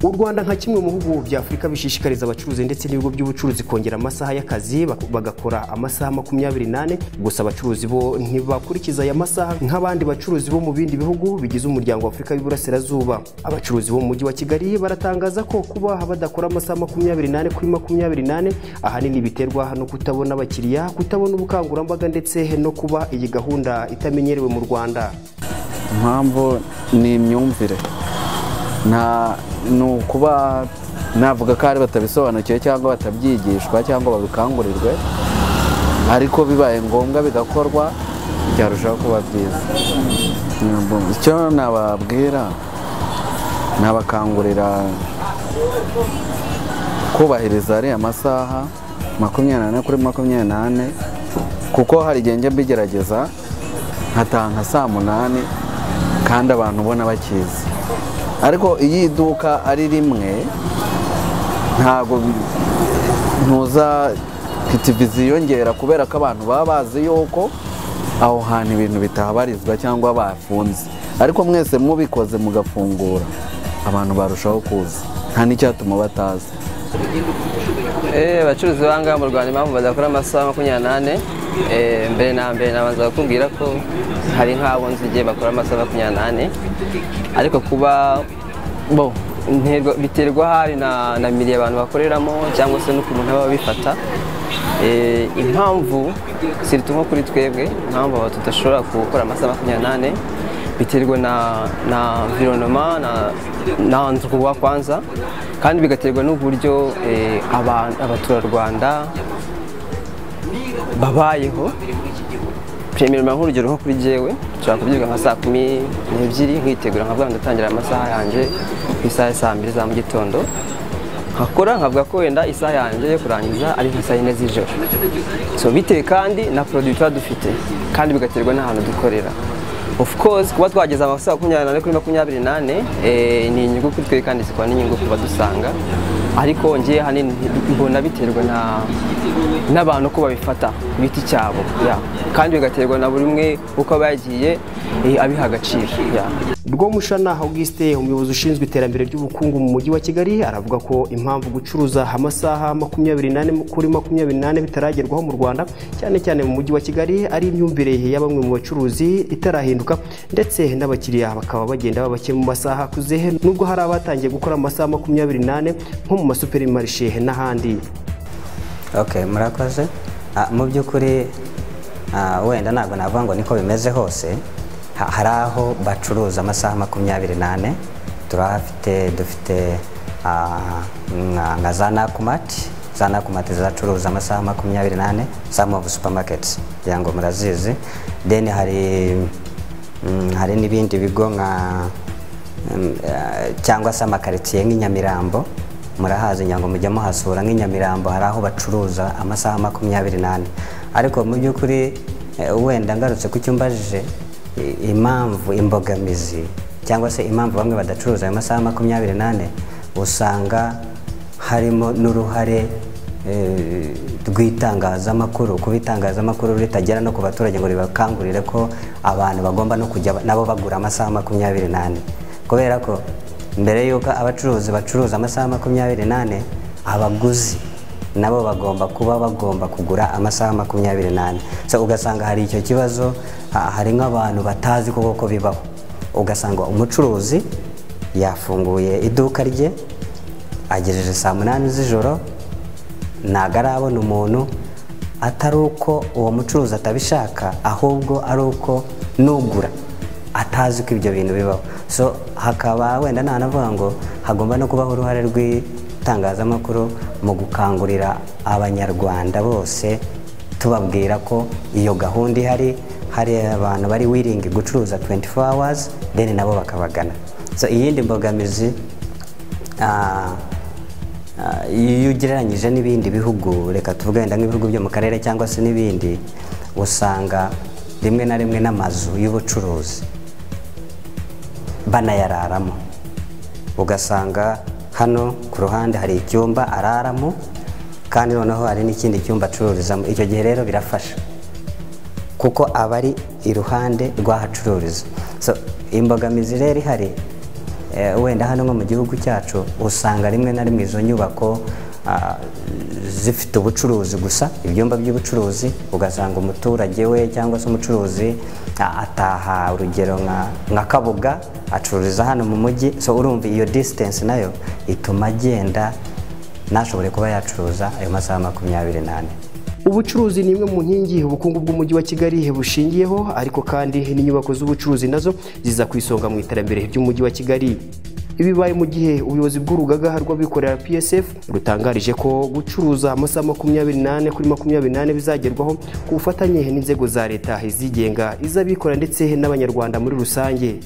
u rwanda nka kimwe mu bihugu bya afurika bishishikariza abacuruzi ndetse n'ibigo by'ubucuruzi kongera amasaha y'akazi bagakora amasaha makumyabiri n'ane gusa abacuruzi bo ntibakurikiza aya masaha nk'abandi bacuruzi bo mu bindi bihugu bigize umuryango wa afurika y'uburasirazuba abacuruzi bo mu mujyi wa kigali baratangaza ko kuba badakora amasaha makumyabiri n'ane kuri makumyabiri n'ane ahanini biterwa no kutabona abakiriya kutabona ubukangurambaga ndetse no kuba iyi gahunda itamenyerewe mu rwanda impamvu ni imyumvire ni ukuba navuga ko ari batabisobanukiwe cyangwa batabyigishwa cyangwa babikangurirwe ariko bibaye ngombwa bigakorwa byarushaho kuba byiza icyo nababwira nabakangurira kubahiriza ariya masaha makumyabiri n'ane kuri makumyabiri n'ane kuko hari igihe njya mbigerageza nkataha nka saa munani kandi abantu ubona bakizi ariko iyo iduka ari rimwe ntabwo ntuza pitivizi yiyongera kubera ko abantu baba bazi yuko aho hantu ibintu bitahabarizwa cyangwa bafunze ariko mwese mubikoze mugafungura abantu barushaho kuza nta n'icyatuma bataza abacuruzi ngaha mu rwanda impamvu badakora amasaha makumyabiri n'ane mbere na mbere nabanza bakubwira ko hari nk'abo nzi igihe bakora amasaha makumyabiri n'ane ariko kuba bo biterwa hari na miri abantu bakoreramo cyangwa se n'ukuntu baba bifata impamvu sirito nko kuri twebwe impamvu tudashobora gukora amasaha makumyabiri n'ane biterwa na environoma na wa kwanza kandi bigaterwa n'uburyo abaturarwanda babayeho premierima nk'urugero nko kuri jyewe nshobora kubyuka nka saa kumi n'ebyiri nkitegura nkavuga ndatangira amasaha yanjye ku isaha ya saa mbiri za mu gitondo nkakora nkavuga ko wenda isaha yanjye yo kurangiza ari nka saa yine z'ijoro so bitewe kandi na poroduwi tuba dufite kandi bigaterwa n'ahantu dukorera of course kuba twageza amasaha makumyabiri n'ane kuri makumyabiri n'ane ni inyungu kuri twe kandi zikaba n'inyungu ku badusanga ariko ngiye hanini mbona biterwa n'abantu ko babifata ku giti cyabo kandi bigaterwa na buri umwe uko aba yagiye abiha agaciro rwomushana augustin umuyobozi ushinzwe iterambere ry'ubukungu mu mujyi wa kigali aravuga ko impamvu gucuruza amasaha makumyabiri n'ane kuri makumyabiri n'ane bitaragerwaho mu rwanda cyane cyane mu mujyi wa kigali ari imyumvire ya bamwe mu bacuruzi itarahinduka ndetse n'abakiriya bakaba bagenda baba bake mu masaha akuze nubwo hari abatangiye gukora amasaha makumyabiri n'ane nko mu masuperimarishe n'ahandi murakoze mu by'ukuri wenda ntabwo navuga ngo niko bimeze hose hari aho bacuruza amasaha makumyabiri n'ane turahafite dufite nka za nakumati za nakumati zacuruza amasaha makumyabiri n'ane some of supermarkets kugira ngo murazizi then hari hari n'ibindi bigo nka cyangwa se amakaritsiye nk'inyamirambo murahazi ngira ngo mujye muhasura nk'inyamirambo hari aho bacuruza amasaha makumyabiri n'ane ariko mu by'ukuri wenda ngarutse ku cyumbajije impamvu imbogamizi cyangwa se impamvu bamwe badacuruza ayo masaha makumyabiri n'ane usanga harimo n'uruhare rw'itangazamakuru kuba itangazamakuru ritagera no ku baturage ngo ribakangurire ko abantu bagomba no kujya nabo bagura amasaha makumyabiri n'ane kubera ko mbere y'uko abacuruzi bacuruza amasaha makumyabiri n'ane abaguzi nabo bagomba kuba bagomba kugura amasaha makumyabiri n'ane ugasanga hari icyo kibazo hari nk'abantu batazi ko bibaho ugasanga umucuruzi yafunguye iduka rye agejeje saa munani z'ijoro ntabwo arabona umuntu atari uko uwo mucuruzi atabishaka ahubwo ari uko nugura atazi ko ibyo bintu bibaho so hakaba wenda ntanavuga ngo hagomba no kubaho uruhare rw'itangazamakuru mu gukangurira abanyarwanda bose tubabwira ko iyo gahunda ihari hari abantu bari wiringi gucuruza 24 hours then nabo bakabagana so iyindi mbogamizi iyo ugereranyije n'ibindi bihugu reka tuvuge wenda nk'ibihugu byo mu karere cyangwa se n'ibindi usanga rimwe na rimwe n'amazu y'ubucuruzi banayararamo ugasanga hano ku ruhande hari icyumba araramo kandi noneho hari n'ikindi cyumba acururizamo icyo gihe rero birafasha kuko aba ari iruhande rw'ahacururiza imbogamizi rero ihari eh, wenda hano nko mu gihugu cyacu usanga rimwe na rimwe izo nyubako ah, zifite ubucuruzi gusa ibyumba by'ubucuruzi ugasanga umuturage we cyangwa se umucuruzi ah, ataha urugero nka- nka kabuga acururiza hano mu mujyi so urumva iyo distance nayo ituma agenda ntashobore kuba yacuruza ayo masaha makumyabiri n'ane Ubucuruzi ni imwe mu nkingi ubukungu bw'umujyi wa Kigali bushingiyeho ariko kandi n'inyubako z'ubucuruzi nazo ziza ku isonga mu iterambere ry'umujyi wa Kigali bibaye mu gihe ubuyobozi bw'urugaga rw'abikorera PSF rutangarije ko gucuruza amasaha makumyabiri n'ane kuri makumyabiri n'ane bizagerwaho ku bufatanye n'inzego za leta izigenga iz'abikorera ndetse n'abanyarwanda muri rusange